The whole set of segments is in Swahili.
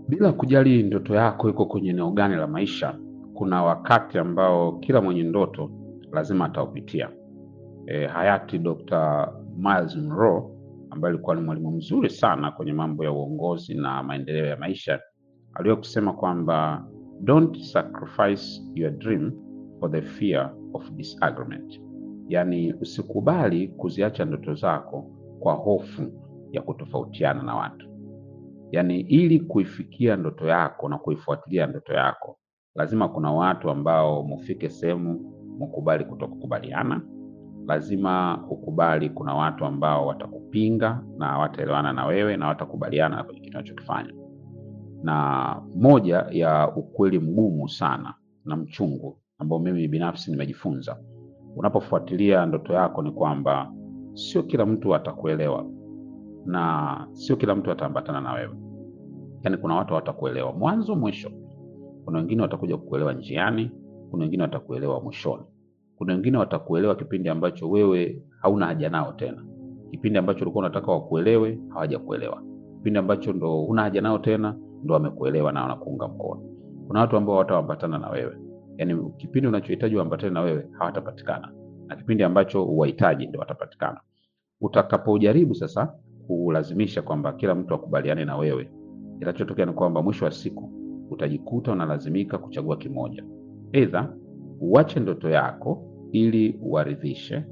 Bila kujali ndoto yako iko kwenye eneo gani la maisha, kuna wakati ambao kila mwenye ndoto lazima ataupitia. E, hayati Dr. Miles Monroe ambaye alikuwa ni mwalimu mzuri sana kwenye mambo ya uongozi na maendeleo ya maisha aliwahi kusema kwamba don't sacrifice your dream for the fear of disagreement, yaani usikubali kuziacha ndoto zako kwa hofu ya kutofautiana na watu. Yaani ili kuifikia ndoto yako na kuifuatilia ndoto yako, lazima kuna watu ambao mufike sehemu mukubali kutokukubaliana. Lazima ukubali kuna watu ambao watakupinga na hawataelewana na wewe na hawatakubaliana kwenye kitu unachokifanya. Na moja ya ukweli mgumu sana na mchungu ambao mimi binafsi nimejifunza unapofuatilia ndoto yako ni kwamba sio kila mtu atakuelewa na sio kila mtu ataambatana na wewe. Yaani kuna watu hawatakuelewa mwanzo mwisho. Kuna wengine watakuja kukuelewa njiani, kuna wengine watakuelewa mwishoni. Kuna wengine watakuelewa kipindi ambacho wewe hauna haja nao tena. Kipindi ambacho ulikuwa unataka wakuelewe, hawajakuelewa. Kipindi ambacho ndo huna haja nao tena, ndo wamekuelewa na wanakuunga mkono. Kuna watu ambao hawataambatana na wewe. Yaani kipindi unachohitaji waambatane na wewe hawatapatikana. Na kipindi ambacho uwahitaji ndio watapatikana. Utakapojaribu sasa kulazimisha kwamba kila mtu akubaliane na wewe, kinachotokea ni kwamba mwisho wa siku utajikuta unalazimika kuchagua kimoja, aidha uache ndoto yako ili uwaridhishe,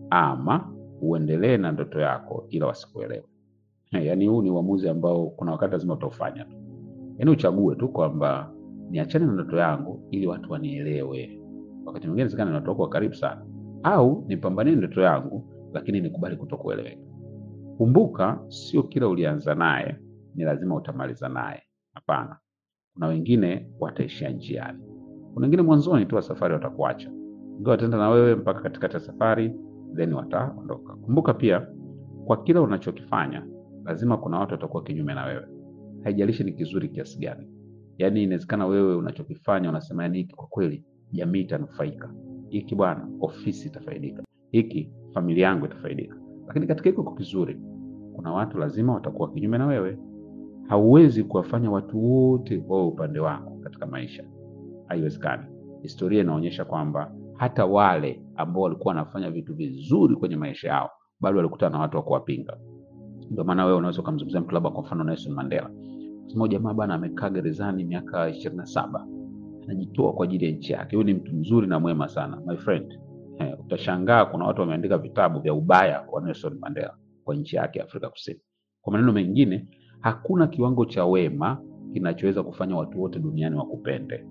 ama uendelee na ndoto yako ila wasikuelewe. Yaani huu ni uamuzi ambao kuna wakati lazima utaufanya tu, yaani uchague tu kwamba niachane na ndoto yangu ili watu wanielewe. Wakati mwingine inawezekana ni watu wako wa karibu sana, au nipambanie ndoto yangu lakini nikubali kutokueleweka. Kumbuka, sio kila ulianza naye ni lazima utamaliza naye. Hapana, kuna wengine wataishia njiani, kuna wengine mwanzoni tu wa safari watakuacha, ingawa wataenda na wewe mpaka katikati ya safari, then wataondoka. Kumbuka pia, kwa kila unachokifanya lazima kuna watu watakuwa kinyume na wewe, haijalishi ni kizuri kiasi gani. Yaani inawezekana wewe unachokifanya unasema, yani hiki kwa kweli jamii itanufaika, hiki bwana ofisi itafaidika, hiki familia yangu itafaidika lakini katika hiko kizuri kuna watu lazima watakuwa kinyume na wewe. Hauwezi kuwafanya watu wote wawe upande wako katika maisha, haiwezekani. Historia inaonyesha kwamba hata wale ambao walikuwa wanafanya vitu vizuri kwenye maisha yao bado walikutana na watu wa kuwapinga. Ndio maana wewe unaweza ukamzungumzia mtu labda kwa mfano Nelson Mandela, sema jamaa bana amekaa gerezani miaka ishirini na saba anajitoa kwa ajili ya nchi yake, huyu ni mtu mzuri na mwema sana my friend. Eh, utashangaa kuna watu wameandika vitabu vya ubaya wa Nelson Mandela kwa nchi yake Afrika Kusini. Kwa maneno mengine, hakuna kiwango cha wema kinachoweza kufanya watu wote duniani wakupende.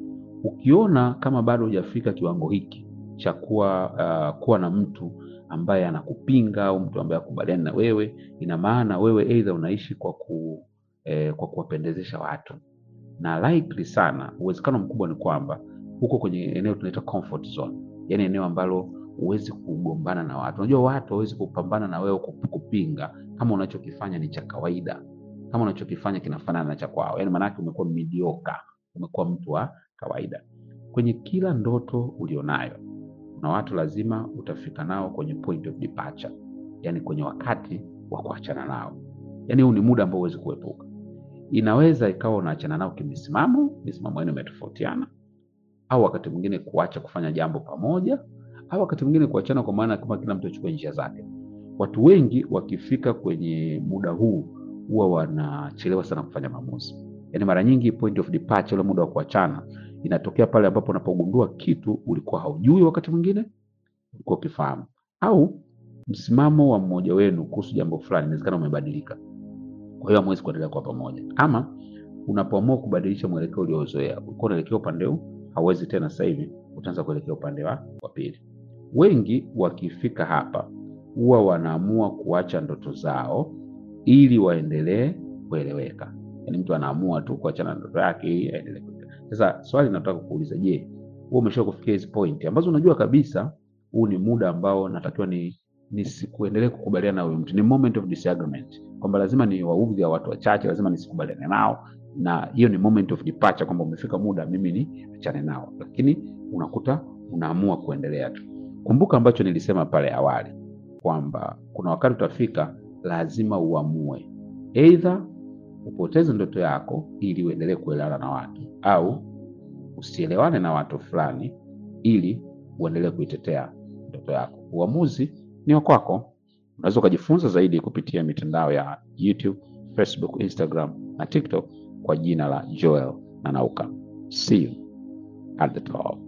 Ukiona kama bado hujafika kiwango hiki cha kuwa uh, kuwa na mtu ambaye anakupinga au mtu ambaye akubaliani na wewe, ina maana wewe aidha unaishi kwa ku, eh, kwa kuwapendezesha watu, na likely sana, uwezekano mkubwa ni kwamba huko kwenye eneo tunaita comfort zone yaani eneo ambalo huwezi kugombana na watu. Unajua watu hawezi kupambana na wewe kupinga kama unachokifanya ni cha kawaida, kama unachokifanya kinafanana na cha kwao, yaani maanake umekuwa mediocre, umekuwa mtu wa kawaida. Kwenye kila ndoto ulionayo, kuna watu lazima utafika nao kwenye point of departure, yaani kwenye wakati wa kuachana nao. Yaani huu ni muda ambao huwezi kuepuka. Inaweza ikawa unaachana nao kimisimamo, misimamo yenu imetofautiana au wakati mwingine kuacha kufanya jambo pamoja, au wakati mwingine kuachana kwa maana kama kila mtu achukue njia zake. Watu wengi wakifika kwenye muda huu huwa wanachelewa sana kufanya maamuzi. Yaani mara nyingi point of departure, ule muda wa kuachana, inatokea pale ambapo unapogundua kitu ulikuwa haujui, wakati mwingine ulikuwa ukifahamu, au msimamo wa mmoja wenu kuhusu jambo fulani inawezekana umebadilika, kwa hiyo hamwezi kuendelea kwa pamoja, ama unapoamua kubadilisha mwelekeo uliozoea, ulikuwa unaelekea upande huu hauwezi tena, sasa hivi utaanza kuelekea upande wa wa pili. Wengi wakifika hapa huwa wanaamua kuacha ndoto zao ili waendelee kueleweka. Yaani mtu anaamua tu kuachana na ndoto yake ili aendelee. Sasa swali nataka kuuliza, je, wewe umesha kufikia hizi point ambazo unajua kabisa huu ni muda ambao natakiwa ni nisikuendelee kukubaliana na huyu mtu, ni moment of disagreement, kwamba lazima ni waudhi ya watu wachache, lazima nisikubaliane nao na hiyo ni moment of departure, kwamba umefika muda mimi ni achane nao, lakini unakuta unaamua kuendelea tu. Kumbuka ambacho nilisema pale awali kwamba kuna wakati utafika, lazima uamue, either upoteze ndoto yako ili uendelee kuelewana na watu, au usielewane na watu fulani ili uendelee kuitetea ndoto yako. Uamuzi ni wa kwako. Unaweza ukajifunza zaidi kupitia mitandao ya YouTube, Facebook, Instagram na TikTok kwa jina la Joel Nanauka. See you at the top.